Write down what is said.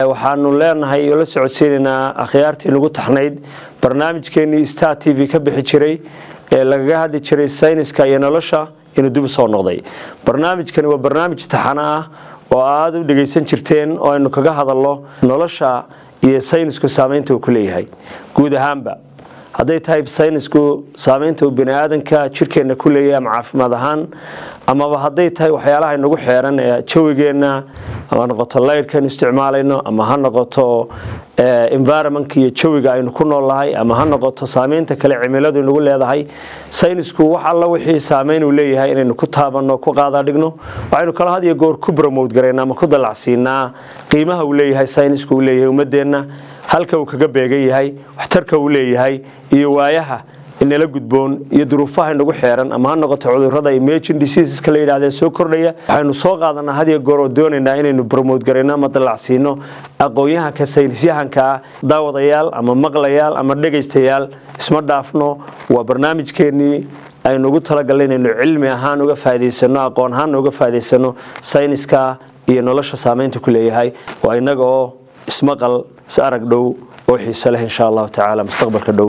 waxaanu leenahay oo la socodsiinaynaa akhyaartii nagu taxnayd barnaamijkeenii star t v ka bixi jiray ee lagaga hadli jiray sayniska iyo nolosha inuu dib u soo noqday barnaamijkani waa barnaamij taxano ah oo aada u dhegaysan jirteen oo aynu kaga hadalno nolosha iyo saynisku saameynta uu ku leeyahay guud ahaanba hadday tahay saynisku saameynta uu baniaadanka jirkeenna ku leeyahay ama caafimaad ahaan amaba hadday tahay waxyaalaha inagu xeeran ee jawigeenna ama ha noqoto laydhkaynu isticmaalayno ama ha noqoto environmentka iyo jawiga aynu ku noolnahay ama ha noqoto saameynta kale cimiladu inagu leedahay saynisku wax alla wixii saameyn uu leeyahay inaynu ku taabanno ku qaadaadhigno waxaynu kala had iyo goor ku bromowd garayna ama ku dalacsiinaa qiimaha uu leeyahay saynisku uu leeyahay ummadeenna halka uu kaga beegan yahay waxtarka uu leeyahay iyo waayaha inala gudboon iyo duruufaha inagu xeeran ama ha noqoto cudurada emerging diseaseska la yidhahdee soo kordhaya waxaynu soo qaadanaa had iyo goor oo doonaynaa inaynu bromowd garayno ama dalacsiino aqoon-yahanka saynisyahanka ah daawadayaal ama maqlayaal ama dhegaystayaal isma dhaafno waa barnaamijkeenii aynu ugu talagalnay inaynu cilmi ahaan uga faa'idaysano aqoon ahaan uga faa'idaysano sayniska iyo nolosha saameynta ku leeyahay waa inaga oo ismaqal is arag dhow oo xiise leh insha allahu tacaala mustaqbalka dhow